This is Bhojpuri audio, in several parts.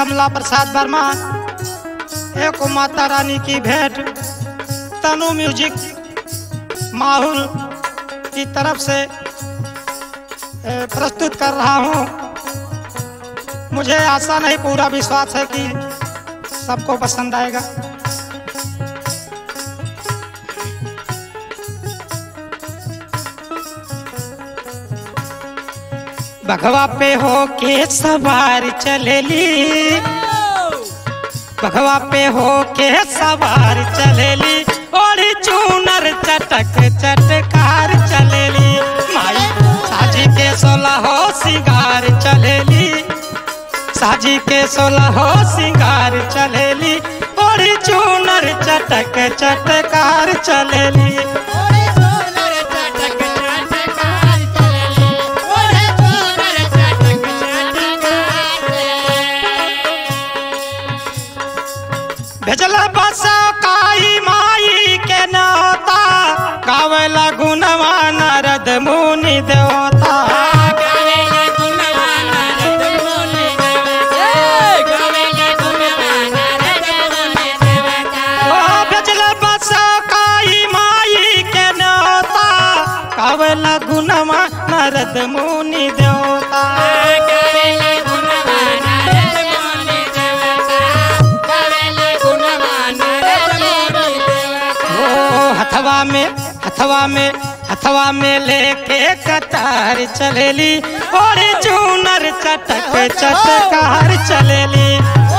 कमला प्रसाद वर्मा एक माता रानी की भेंट तनु म्यूजिक माहौल की तरफ से ए, प्रस्तुत कर रहा हूँ मुझे आशा नहीं पूरा विश्वास है कि सबको पसंद आएगा भगवा पे हो के सवार चलेली भगवा पे हो के सवार चलेली और चूनर चटक चटकार चलेली माई साजी के सोलह हो सिंगार चलेली साजी के सोलह हो सिंगार चलेली और चूनर चटक चटकार चलेली भेजला बसा काई माई के नौता गावेला गुणवा नारद मुनि देवता ओ भेजला बसा काई माई के नौता गावेला गुणवा नारद मुनि देवता ओ हथवा में हथवा में हथवा में लेके कतार चलेली और चूनर चटक चटकार चलेली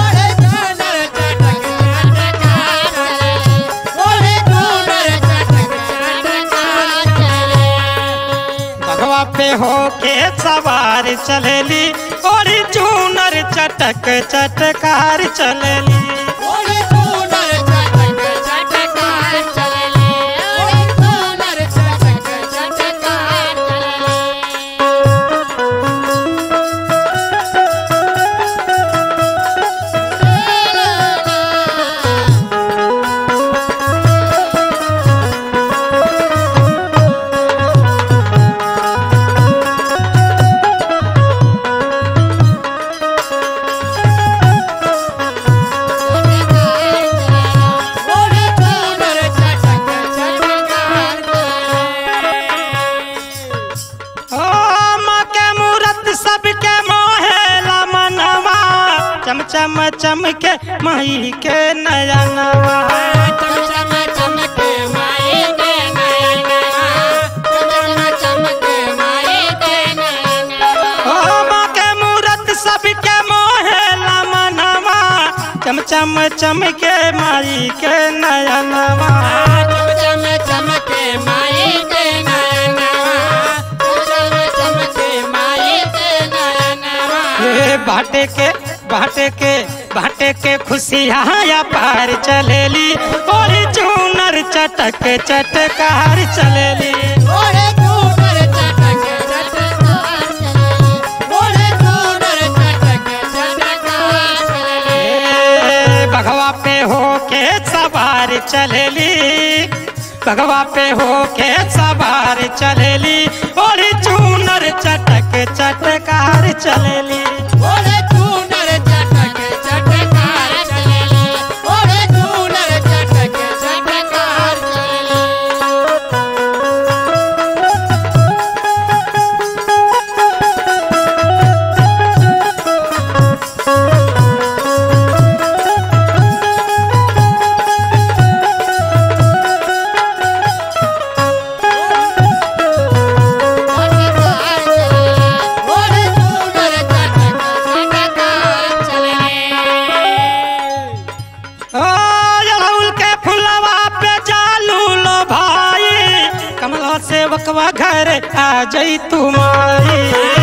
भगवा पे हो के सवार चलेली और चूनर चटक चटकार चलेली ओ माँ के मूरत सबके मोहेला मनवा चम चम चम के माई के नयनवा ओ माँ के मूरत सबके मोहेला मनवा चम चम चम के माई के नयनवा हे बाटे के बाटे के बाटे के खुशियाँ पार चलेली और चूनर चटक चटकार चलेली हे भगवा पे हो के सवार चलेली भगवा पे हो के सवार चलेली और चूनर चटक चटकार चलेली ओ अड़हुल के फुलवा पे जालू लो भाई कमला से वकवा घर आ जई तुम्हारी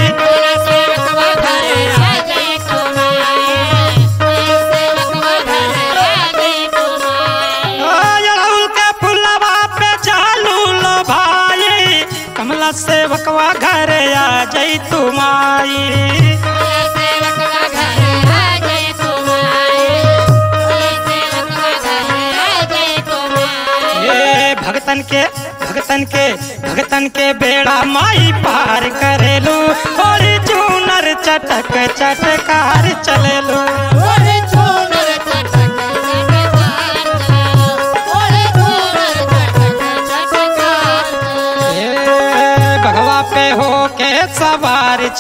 ओ अड़हुल के फुलवा पे जालू लो भाई कमला से वकवा घर आ जई तुम्हारी ये भगतन के भगतन के भगतन के बेड़ा माई पार करेलू और चूनर चटक चटकार चलेलू ओरे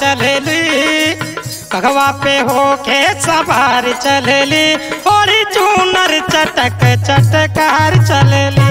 चलेली कगवा पे होके सवार चलेली और चूनर चटक चटकार चलेली